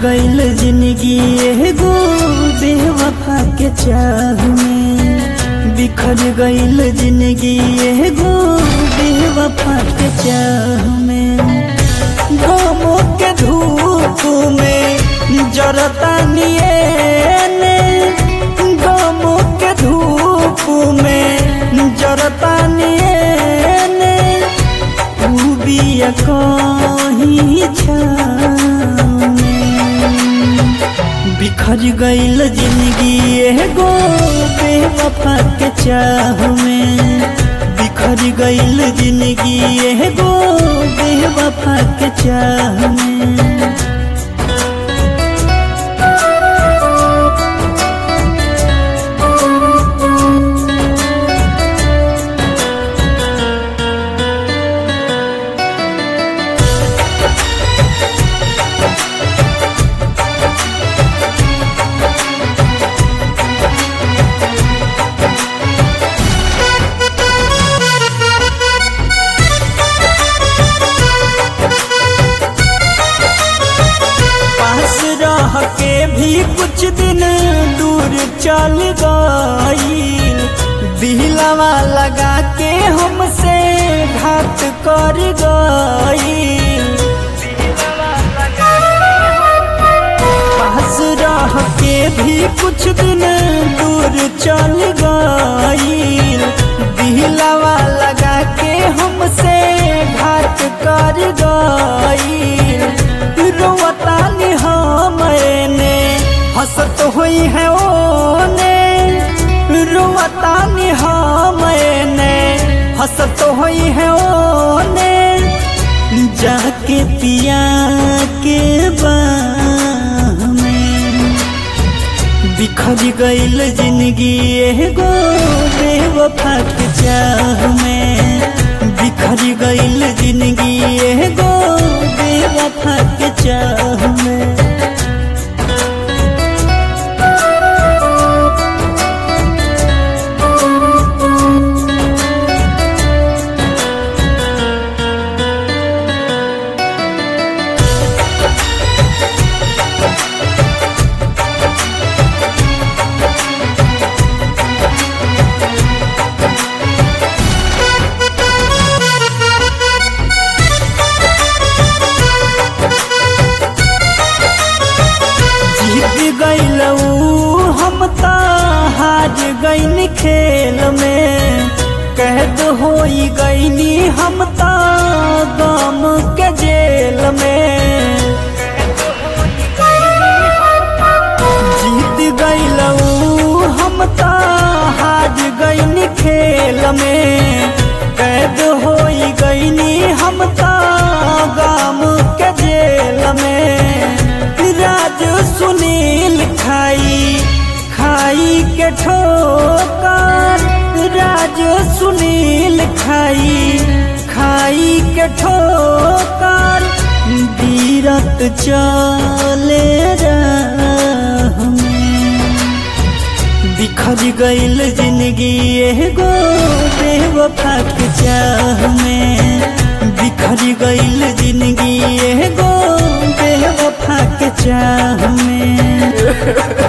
गईल जिंदगी एगो बेवफा के चाह में बिखर गईल जिंदगी एगो बेवफा के चाह में गमों के धूप में जरता नियने गमों के धूप में जरता नियने तू बिया कहीं छाव में। बिखर गईल जिंदगी एगो बेवफा के चाह में बिखर गईल जिंदगी एगो बेवफा के चाह में पास रह के भी कुछ दिन दूर चल गई दिलवा लगा के हमसे घात कर गई पास रह के भी कुछ दिन दूर चल गई दिलवा लगा के हमसे घात कर गई रोवता मैंने हंसत हुई है ओने रोवता मैंने हंसत हुई है ओने जाके पिया के बाह में बिखर गईल जिंदगी एगो बेवफा के चाह में बिखर गईल जिंदगी एगो बेवफा के चाह में जीत गईलऊ हम त हार गईन खेल में कैद होई गईनी हम त गम के जेल में जीत गईलऊ हम त हार गईन खेल में कैद होई गईनी हम त गम के जेल में राज सुनील खाई खाई के ठोकर राज सुनील खाई खाई के ठोकर बीरत चले राह में बिखर गईल जिंदगी एगो बेवफा के चाह में बिखर गईल जिंदगी एगो बेवफा के चाह में